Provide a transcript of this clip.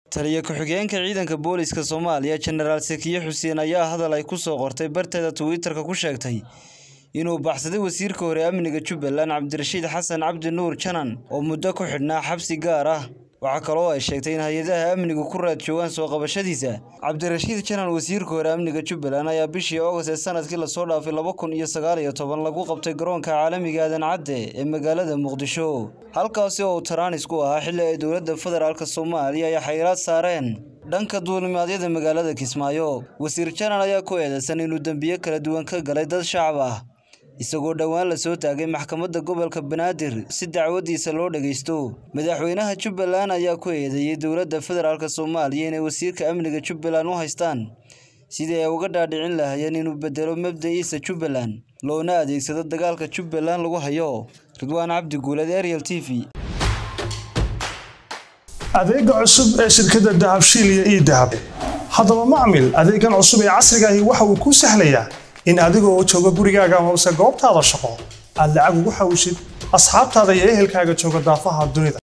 taliya ku-xigeenka ciidanka booliska soomaaliya jenaraal sakiye xuseen ayaa hadal ay ku soo qortay barteeda twitter-ka ku sheegtay inuu baxsaday wasiirka hore amniga jubbaland cabdirashiid xasan cabdi nuur janan oo muddo ku xidhnaa xabsi gaar ah waxaa kaloo ay sheegtay in hay-adaha amnigu ku raad joogaan soo qabashadiisa cabdirashiid janan wasiirka hore amniga jubbaland ayaa bishii oogast ee sanadkii lasoo dhaafay laba kun iyo sagaal iyo toban lagu qabtay garoonka caalamiga aadan cadde ee magaalada muqdisho halkaasi oo uu taraanis ku ahaa xilli ay dowladda federaalk soomaaliya ay xayiraad saareen dhanka duulimaadyada magaalada kismaayo wasiir janan ayaa ku eedeysan inuu dembiyo kala duwan ka galay dad shacab ah isagoo dhowaan la soo taagay maxkamadda gobolka banaadir si dacwadiisa loo dhageysto madaxweynaha jubbaland ayaa ku eedeeyey dowladda federaalk soomaaliya inay wasiirka amniga jubbaland u haystaan sidii ay uga dhaadhicin lahaayeen inuu bedelo mabda'iisa jubbaland loona adeegsado dagaalka jubbaland lagu hayo ridwaan cabdi guuled ariel t v adeega cusub ee shirkadda dahabshiil iyo ii dahab haddaba macmil adeegan cusub ee casrigaahi waxa uu kuu sahlayaa in adigoo jooga gurigaaga hoose goobtaada shaqo aad lacag ugu xawishid asxaabtaada iyo ehelkaaga jooga daafaha dunida